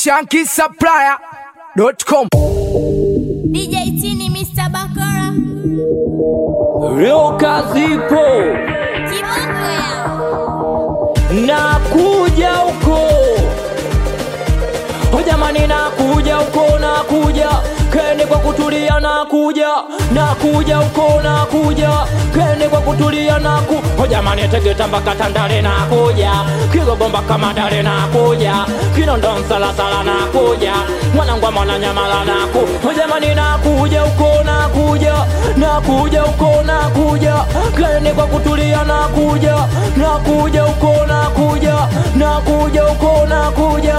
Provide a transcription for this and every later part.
shankisupplier.com. DJ Tini Mr. Bakora Leo kazipo Kiboko ya nakuja huko Oh, jamani nakuja huko nakuja kende kwa kutulia nakuja nakuja huko nakuja kende kwa kutulia naku Oh, jamani tegeta mpaka tandale nakuja kigobomba kama dale nakuja kinondo msalasala nakuja mwanangwa mwananyamala naku Oh, jamani nakuja huko nakuja nakuja huko nakuja kende kwa kutulia nakuja nakuja huko nakuja nakuja huko nakuja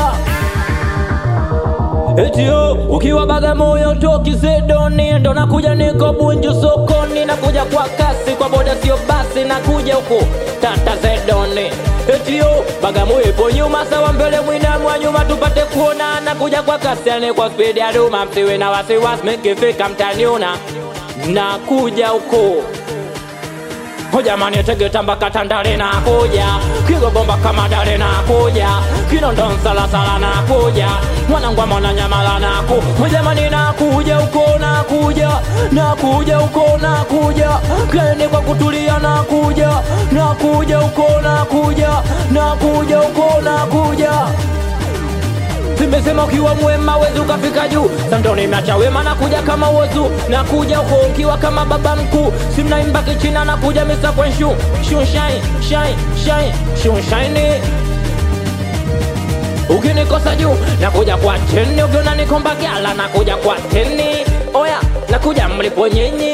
Etio ukiwa Bagamoyo toki Zedoni ndo nakuja niko Bunju sokoni nakuja kwa kasi kwa boda sio basi nakuja huko tata Zedoni Etio Bagamoyo ipo nyuma sawa mbele mwina mwa nyuma tupate kuona nakuja kwa kasi ane kwa speed ya duma msiwe na wasiwasi mikifika mtaniona nakuja huko Oh jamani tegeta mpaka tandale nakuja kigobomba kama dale nakuja kinondo msalasala nakuja mwanangwa mwana nyamala naku Oh jamani nakuja huko nakuja nakuja huko nakuja keni kwa kutulia nakuja nakuja huko nakuja nakuja huko nakuja Simesema ukiwa mwema wezi ukafika juu Sando nimeacha wema nakuja kama wozu Nakuja huko ukiwa kama baba mkuu Simnaimba kichina nakuja misa kwenshu Shunshine, shine, shine, shunshine Ukinikosa juu nakuja kwa cheni Ukiona nikomba gala nakuja kwa teni Oya nakuja mlipo nyinyi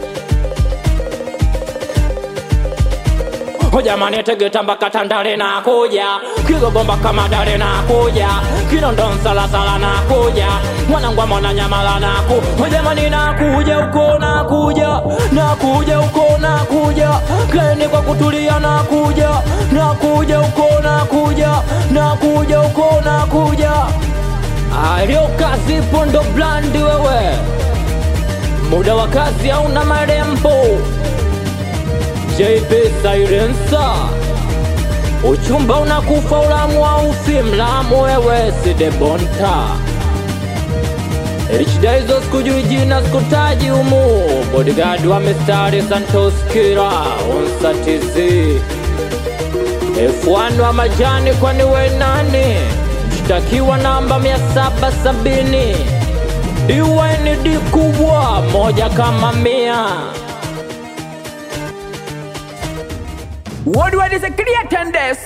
Oh jamani tegeta mpaka tandale nakuja kigobomba kama dale nakuja kinondo msalasala nakuja mwanangwa mwana nyamala naku Oh jamani nakuja huko nakuja nakuja huko nakuja keni kwa kutulia nakuja nakuja huko nakuja nakuja huko nakuja alio kazi pondo blandi wewe muda wa kazi hauna marembo JP Silencer Uchumba unakufa ulamu wa ufi mlamu wewe sidebonta Richda hizo sikujui jina sikutaji umu Bodyguard wa mistari Santos Kira Unsatizi F1 wa majani kwani we nani Mshtakiwa namba mia saba sabini DYND kubwa moja kama mia Worldwide is a creator and this.